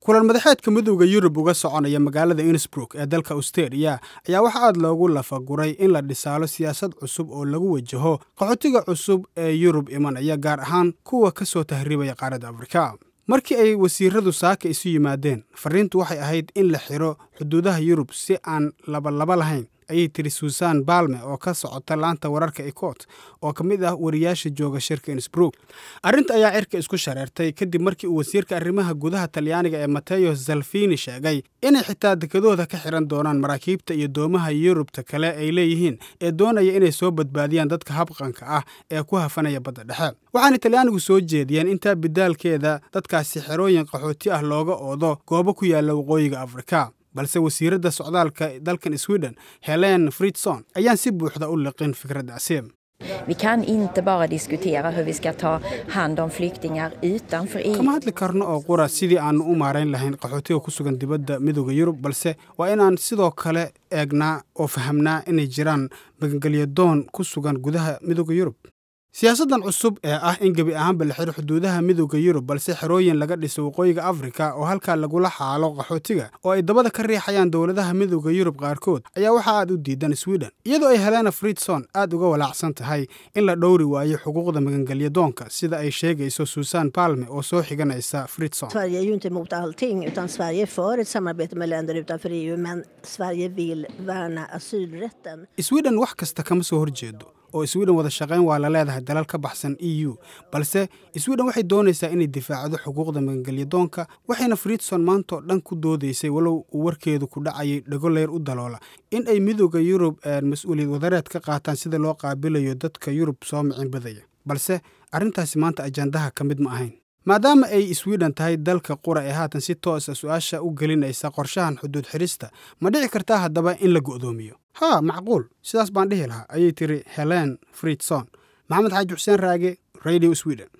kulan madaxeedka midowda yurub uga soconaya magaalada innsbrook ee dalka austeria ayaa waxaa aad loogu lafaguray in la dhisaalo siyaasad cusub oo lagu wajaho qaxootiga cusub ee yurub imanaya gaar ahaan kuwa ka soo tahribaya qaaradda afrika markii ay wasiiradu saaka isu yimaadeen fariintu waxay ahayd in la xiro xuduudaha yurub si aan labalaba lahayn ayay tiri suusan balme oo ka socota laanta wararka ecot oo ka mid ah wariyaasha jooga shirka insbrook arrinta ayaa cirka isku shareertay kadib markii uu wasiirka arrimaha gudaha talyaaniga ee mateo salvini sheegay inay xitaa dekadooda ka xiran doonaan maraakiibta iyo doomaha yurubta kale ay leeyihiin ee doonaya inay soo badbaadiyaan dadka habqanka ah ee ku hafanaya badda dhexe waxaana talyaanigu soo jeediyeen intaa bidaalkeeda dadkaasi xerooyin qaxooti ah looga oodo goobo ku yaalla waqooyiga afrika balse wasiiradda socdaalka dalkan sweden helen fridson ayaan si buuxda u liqin fikraddaasi Vi kan inte bara diskutera hur vi ska ta hand om flyktingar utanför EU. kama hadli karno oo qura sidii aanu u maarayn lahayn qaxootiga ku sugan dibadda midooda yurub balse waa inaan sidoo kale eegnaa oo fahamnaa inay jiraan magangelyadoon ku sugan gudaha midooda yurub siyaasaddan cusub ee ah in gebi ahaanba la xiro xuduudaha midooda yurub balse xerooyin laga dhiso waqooyiga afrika oo halkaa lagula xaalo qaxootiga oo ay dabada ka riixayaan dowladaha midooda yurub qaarkood ayaa waxaa aad u diidan sweden iyadoo ay helena fridson aad uga walaacsan tahay in la dhowri waayo xuquuqda magangelyadoonka sida ay sheegayso suusan palme oo soo xiganaysa fridson Sverige är ju inte emot allting utan Sverige är för ett samarbete med länder utanför EU men Sverige vill värna asylrätten. sweden wax kasta kama soo horjeedo oo sweden wada shaqayn waa la leedahay dalal ka baxsan e u balse sweden waxay doonaysaa inay difaacdo xuquuqda magangelyadoonka waxayna fridson maantoo dhan ku doodaysay walow uu warkeedu ku dhacayay dhagoleyr u daloola in ay midooda yurub mas-uuliyad wadareed ka qaataan sida loo qaabilayo dadka yurub soo micin badaya balse arrintaasi maanta ajandaha ka mid ma ahayn maadaama ay sweden tahay dalka qura ee haatan si toosa su-aasha u gelinaysa qorshahan xuduud xidhista ma dhici kartaa haddaba in la go'doomiyo haa macquul sidaas baan dhihi lahaa ayay tiri helen fridson maxamed xaaji xuseen raage radio sweden